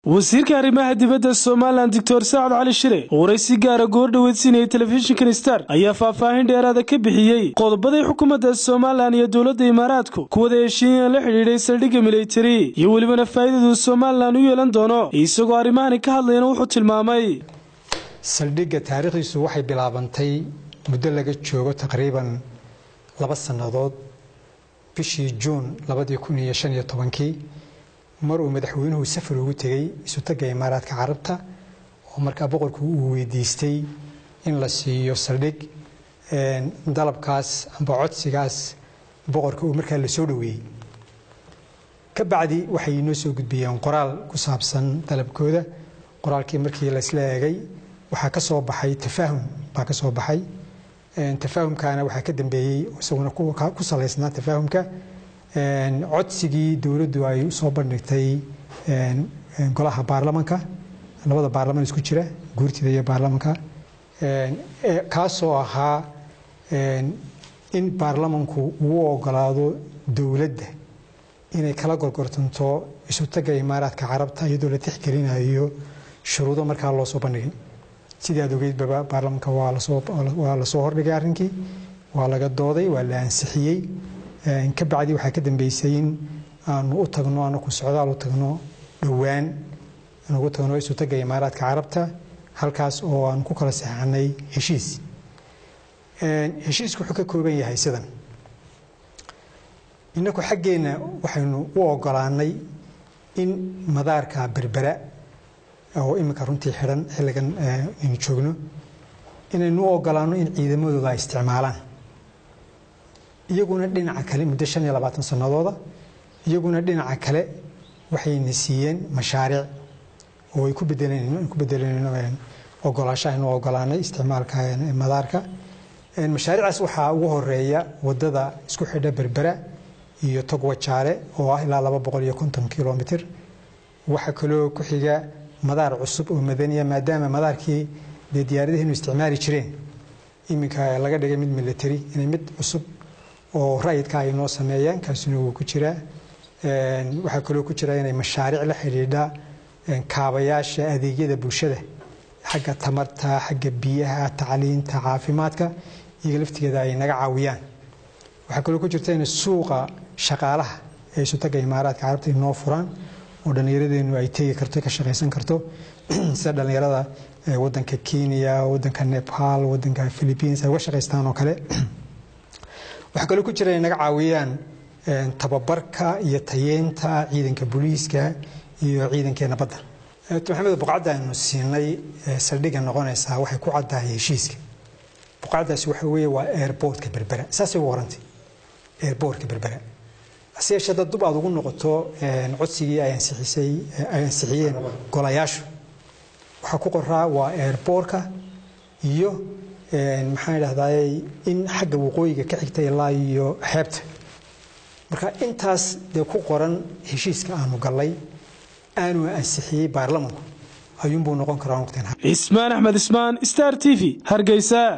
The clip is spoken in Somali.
wasiirka arrimaha dibadda somalilan doctor saacad cali shire oo waraysi gaara goor dhaweydsiinayay telefishinkan star ayaa faahfaahin dheeraada ka bixiyey qodobaday xukuumadda somalilan iyo dowladda imaaraadku kuwada heshiiyan la xidhiidhay saldhigga militari iyo welibana faa'iidadu somalilan u yeelan doono isagoo arrimahani ka hadlayna wuxuu tilmaamay saldhigga taariikhdiisu waxay bilaabantay muddo laga joogo taqriiban laba sannadood bishii juun labadii kun iyo shan iyo tobankii mar uu madaxweynuhu safar ugu tegey isutagga imaaraadka carabta oo markaa boqorku uu weydiistay in la siiyo saldhig dalabkaas amba codsigaas boqorka uu markaa la soo dhoweeyey ka bacdi waxay inoo soo gudbiyeen qoraal ku saabsan dalabkooda qoraalkii markii laysla eegay waxaa ka soo baxay tafaahum baa ka soo baxay tafaahumkaana waxaa ka dambeeyey isaguna ku salaysnaa tafaahumka codsigii dowladdu ay usoo bandhigtay golaha baarlamanka labada baarlaman isku jira guurtida iyo baarlamanka kaasoo ahaa in baarlamanku uu ogolaado dowladda inay kala gorgortanto isutagga imaaraadka carabta iyadoo la tixgelinayo shuruudo markaa loo soo bandhigay sidii aad ogeydbaba baarlamanka waa lasoo hordhigay arrinkii waa laga dooday waa la ansixiyey ka bacdi waxaa ka dambeysay in aanu u tagno anaku socdaal u tagno dhowaan aan ugu tagno isutagga imaaraadka carabta halkaas oo aan ku kala saxanay heshiis heshiisku wuxuu ka kooban yahay sidan inaku xaggeenna waxaynu u ogolaanay in madaarka berbera oo iminka runtii xidhan xilligan aynu joogno inaynu u ogolaano in ciidamadooda ay isticmaalaan iyaguna dhinaca kale muddo shan iyo labaatan sannadooda iyaguna dhinaca kale waxayna siiyeen mashaariic oo ay ku bedeleen ku bedeleen ogolaasho aynu ogolaanay isticmaalka madaarka mashaariicaas waxaa ugu horeeya wadada isku xidha berbera iyo togwajaale oo ah ilaa laba boqol iyo konton kilomitr waxaa kaloo ku xiga madaar cusub oo madaniya maadaama madaarkii dee diyaaradaheenu isticmaali jireen iminka laga dhigay mid military inay mid cusub oo rayidka ay noo sameeyaan kaasina wuu ku jiraa waxaa kaloo ku jira inay mashaariic la xidhiidha kaabayaasha adeegyada bulshada xagga tamarta xagga biyaha tacliinta caafimaadka iyaga laftigeeda ay naga caawiyaan waxaa kaloo ku jirta in suuqa shaqaalaha ee isutagga imaaraadka carabta inoo furaan oo dhallinyaradeenu ay tegi karto ka shaqaysan karto sida dhallinyarada wadanka kenya wadanka nepal wadanka philippines ay uga shaqaystaan oo kale waxaa kaloo ku jira inay naga caawiyaan tababarka iyo tayeenta ciidanka booliiska iyo ciidankeena badda maxamed buqacadda aynu siinay saldhigga noqonaysaa waxay ku caddahay heshiiska buqacaddaasi waxa weeye waa airportka berbera saasay ugu horantay airportka berbera hase yeeshee dad dub aad ugu noqoto codsigii ay ansixisay ay ansixiyeen golayaashu waxaa ku qoraa waa airportka iyo maxaan idhahdaay in xagga waqooyiga ka xigta ilaa iyo xeebta marka intaas dee ku qoran heshiiska aanu gallay aanu ansixiyey baarlamanku ayuunbuu noqon karaa cismaan axmed ismaan star t v hargeysa